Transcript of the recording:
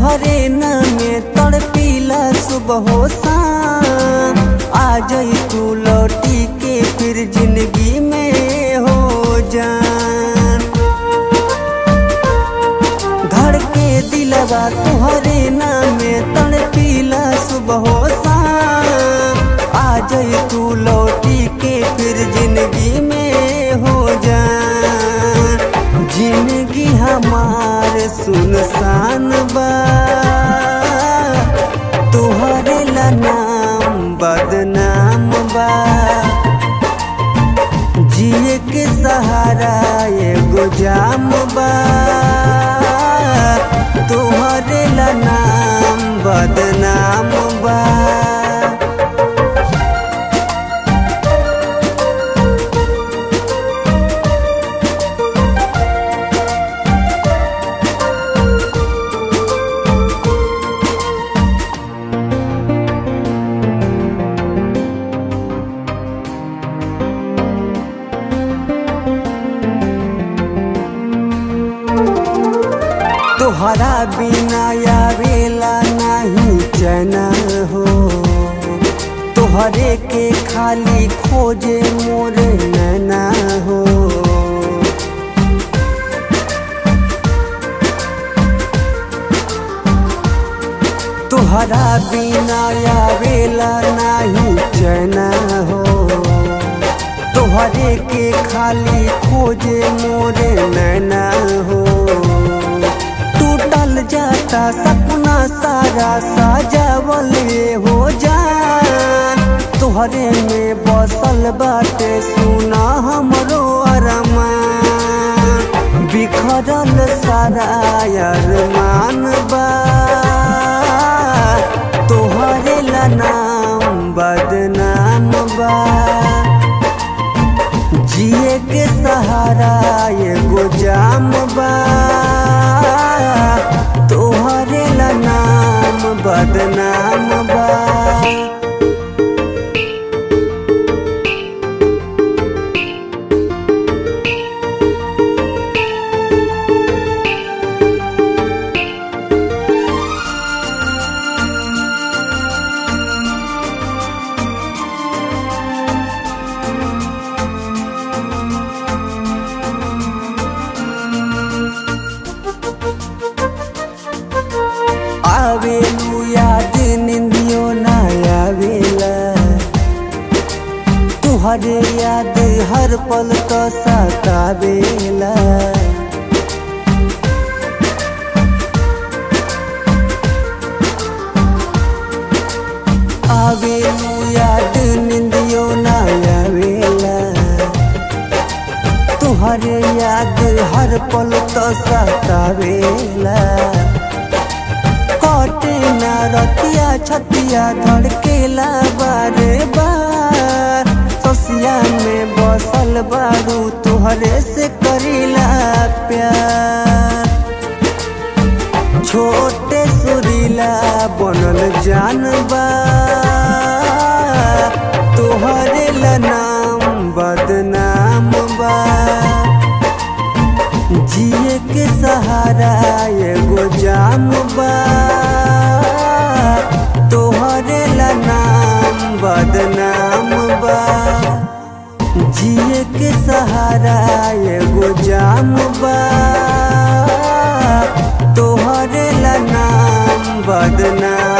तुहरे नामे तड़पीला सुबह हो शाम आ जाई तू लौटी के फिर जिंदगी में हो जान धड़के दिलवा तुहरे नामे तड़पीला सुबह हो शाम आ जाई तू लौटी के फिर जिंदगी में हो जान जिंदगी हमार सुनसान बा तुहरे ला नाम बदनाम बा जिए के सहारा एगो जाम बा तुहरे ला नाम बदनाम बा तोहरा बिना आवेला नहीं चैना हो तोहरे के खाली खोजे मोर नैना हो तोहरा बिना आवेला नहीं चैना हो तोहरे के खाली खोजे मोरे नैना हो टूटल जाता सपना सारा साजावल हो जान तोहरे में बसल बाटे सुना हमरो अरमान बिखरल सारा अरमान बा तोहरे ला नाम बदनाम बा जिए के सहारा एगो जाम बा तोहरे ला नाम बदनाम बा आवेलू याद निंदियो ना आवेला तुहरे याद हर पल तो सतावेला आवेलू याद निंदियो ना आवेला तुहरे याद हर पल तो सतावेला कटे ना रतिया छतिया धड़केला बारे बार ससिया में बसल बारू तुहरे से करीला प्यार छोटे सुरीला बनल जानबा तुहरे ला नाम बदनाम बा जिए के सहारा एगो जाम बा तोहरे ला नाम बदनाम बा जिए के सहारा एगो जाम बा तोहरे ला नाम बदनाम